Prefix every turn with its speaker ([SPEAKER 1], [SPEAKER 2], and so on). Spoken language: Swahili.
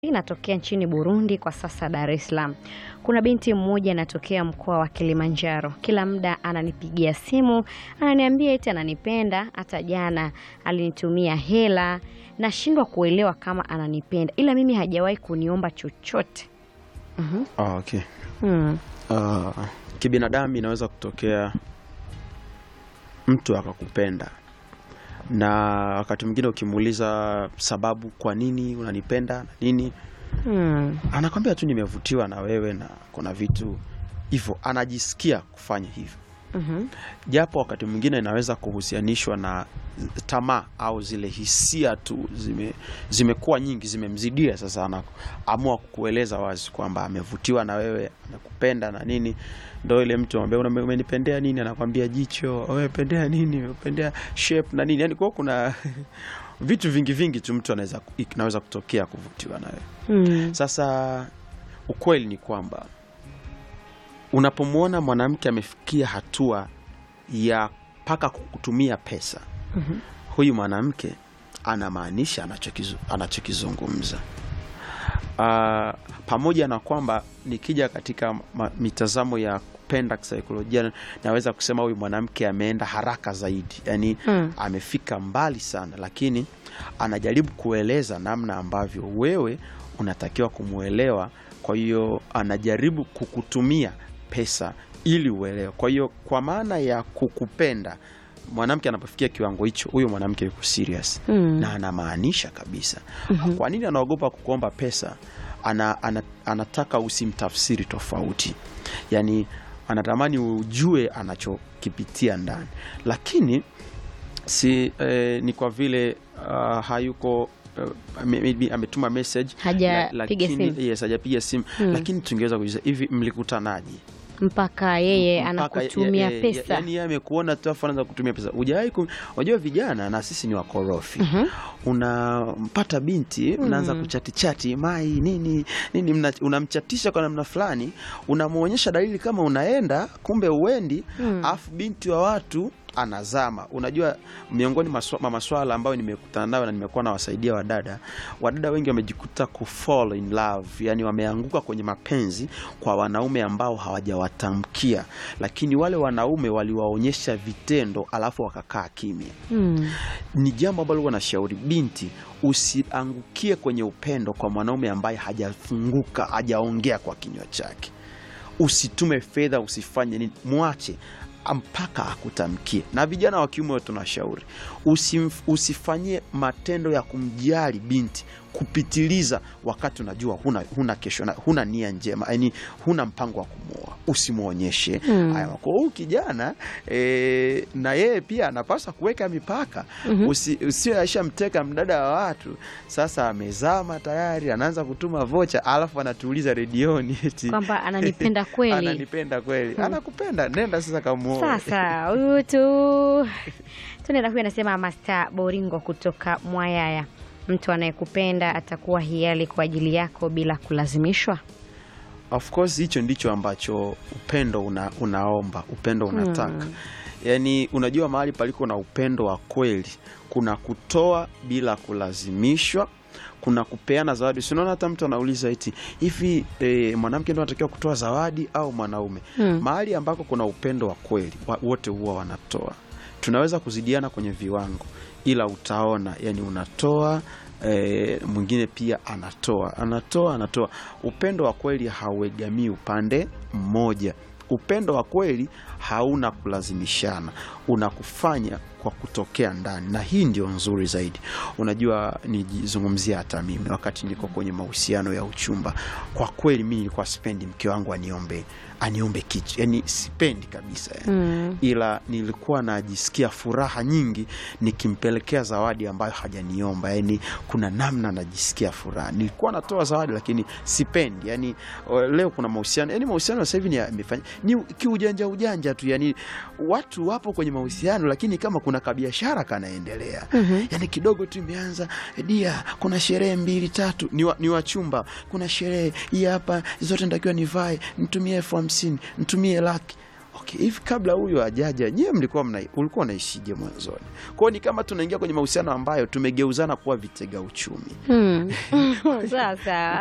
[SPEAKER 1] Inatokea nchini Burundi kwa sasa Dar es Salaam. Kuna binti mmoja anatokea mkoa wa Kilimanjaro. Kila muda ananipigia simu, ananiambia eti ananipenda, hata jana alinitumia hela. Nashindwa kuelewa kama ananipenda. Ila mimi hajawahi kuniomba chochote. Mhm.
[SPEAKER 2] Ah, okay.
[SPEAKER 1] Hmm.
[SPEAKER 2] Ah, kibinadamu inaweza kutokea mtu akakupenda na wakati mwingine ukimuuliza sababu kwa nini unanipenda na nini
[SPEAKER 1] Hmm.
[SPEAKER 2] anakwambia tu nimevutiwa na wewe na kuna vitu hivyo anajisikia kufanya hivyo
[SPEAKER 1] Mhm.
[SPEAKER 2] japo wakati mwingine inaweza kuhusianishwa na tamaa au zile hisia tu zime zimekuwa nyingi zimemzidia sasa anaamua kukueleza wazi kwamba amevutiwa na wewe amekupenda na nini ndo ile mtu ambaye "Una- umenipendea nini anakwambia jicho umependea nini umependea shape na nini yani kwa kuna vitu vingi vingi tu mtu anaweza inaweza kutokea kuvutiwa na wewe
[SPEAKER 1] Hmm.
[SPEAKER 2] sasa ukweli ni kwamba unapomwona mwanamke amefikia hatua ya mpaka kutumia pesa,
[SPEAKER 1] Mhm.
[SPEAKER 2] huyu mwanamke anamaanisha anachokizu- anachokizungumza. Ah, pamoja na kwamba nikija katika ma, mitazamo ya kupenda kisaikolojia, naweza kusema huyu mwanamke ameenda haraka zaidi, yani
[SPEAKER 1] Hmm.
[SPEAKER 2] amefika mbali sana, lakini anajaribu kueleza namna ambavyo wewe unatakiwa kumwelewa. Kwa hiyo anajaribu kukutumia pesa ili uelewe. Kwa hiyo kwa maana ya kukupenda, mwanamke anapofikia kiwango hicho, huyo mwanamke yuko serious
[SPEAKER 1] Hmm.
[SPEAKER 2] na anamaanisha kabisa. Kwa nini anaogopa kukuomba pesa? Ana, ana, anataka usimtafsiri tofauti, yaani anatamani ujue anachokipitia ndani, lakini si eh, ni kwa vile uh, hayuko uh, ame- maybe ametuma message
[SPEAKER 1] Hajapiga
[SPEAKER 2] la- lakini-
[SPEAKER 1] simu.
[SPEAKER 2] yes, hajapiga simu
[SPEAKER 1] Hmm.
[SPEAKER 2] lakini tungeweza kuuliza hivi, mlikutanaje?
[SPEAKER 1] Mpaka yeye
[SPEAKER 2] Mpaka
[SPEAKER 1] anakutumia
[SPEAKER 2] ya- ya-
[SPEAKER 1] pesa.
[SPEAKER 2] yaani yeye amekuona tu afu anaanza kutumia pesa. Hujawahi ku- unajua vijana na sisi ni wakorofi.
[SPEAKER 1] Mhm.
[SPEAKER 2] Unampata binti mnaanza kuchati chati mai nini nini, mna- unamchatisha kwa namna fulani, unamwonyesha dalili kama unaenda, kumbe uendi,
[SPEAKER 1] Mm.
[SPEAKER 2] afu binti wa watu anazama. Unajua, miongoni maswa- mwa maswala ambayo nimekutana nayo na nimekuwa nawasaidia wadada, wadada wengi wamejikuta ku fall in love, yani wameanguka kwenye mapenzi kwa wanaume ambao hawajawatamkia, lakini wale wanaume waliwaonyesha vitendo, alafu wakakaa kimya
[SPEAKER 1] Hmm.
[SPEAKER 2] ni jambo ambalo huwa nashauri binti, usiangukie kwenye upendo kwa mwanaume ambaye hajafunguka, hajaongea kwa kinywa chake. Usitume fedha, usifanye nini, mwache mpaka akutamkie. Na vijana wa kiume tunashauri usimf- usifanyie matendo ya kumjali binti kupitiliza, wakati unajua huna, huna kesho na huna nia njema, yani huna mpango wa kumwoa, usimwonyeshe
[SPEAKER 1] Mm.
[SPEAKER 2] haya. Kwa huyu kijana e, na yeye pia anapaswa kuweka mipaka Usi, usio ashamteka mdada wa watu, sasa amezama tayari, anaanza kutuma vocha, alafu anatuuliza redioni eti
[SPEAKER 1] Kwamba ananipenda kweli.
[SPEAKER 2] ananipenda kweli. Anakupenda, nenda sasa kamuoe.
[SPEAKER 1] Sasa huyu tu tunaenda huyu anasema Master Boringo kutoka Mwayaya, mtu anayekupenda atakuwa hiari kwa ajili yako bila kulazimishwa.
[SPEAKER 2] Of course hicho ndicho ambacho upendo una, unaomba upendo unataka yaani, unajua mahali paliko na upendo wa kweli kuna kutoa bila kulazimishwa, kuna kupeana zawadi. Si unaona hata mtu anauliza eti hivi e, mwanamke ndo anatakiwa kutoa zawadi au mwanaume?
[SPEAKER 1] Hmm.
[SPEAKER 2] Mahali ambako kuna upendo wa kweli wa, wote huwa wanatoa. Tunaweza kuzidiana kwenye viwango, ila utaona yani unatoa e, mwingine pia anatoa anatoa anatoa. Upendo wa kweli hauegamii upande mmoja. Upendo wa kweli hauna kulazimishana, unakufanya kwa kutokea ndani, na hii ndio nzuri zaidi. Unajua, nijizungumzia hata mimi wakati niko kwenye mahusiano ya uchumba, kwa kweli mi nilikuwa sipendi mke wangu aniombe aniombe kitu, yani sipendi kabisa yani
[SPEAKER 1] Mm.
[SPEAKER 2] ila nilikuwa najisikia furaha nyingi nikimpelekea zawadi ambayo hajaniomba. Yani kuna namna najisikia furaha, nilikuwa natoa zawadi lakini sipendi. Yani leo kuna mahusiano, yani mahusiano sasa hivi ni yamefanya ni kiujanja ujanja tu, yani watu wapo kwenye mahusiano lakini kama kuna kabiashara kanaendelea
[SPEAKER 1] Mhm.
[SPEAKER 2] yani kidogo tu imeanza dia, kuna sherehe mbili tatu, ni, wa, ni wachumba, kuna sherehe hii hapa, zote natakiwa nivae, nitumie elfu hamsini nitumie laki okay, hivi kabla huyu ajaja nyewe mlikuwa mna, ulikuwa unaishije mwanzoni? Kwao ni kama tunaingia kwenye mahusiano ambayo tumegeuzana kuwa vitega uchumi.
[SPEAKER 1] Hmm. Sawa sawa.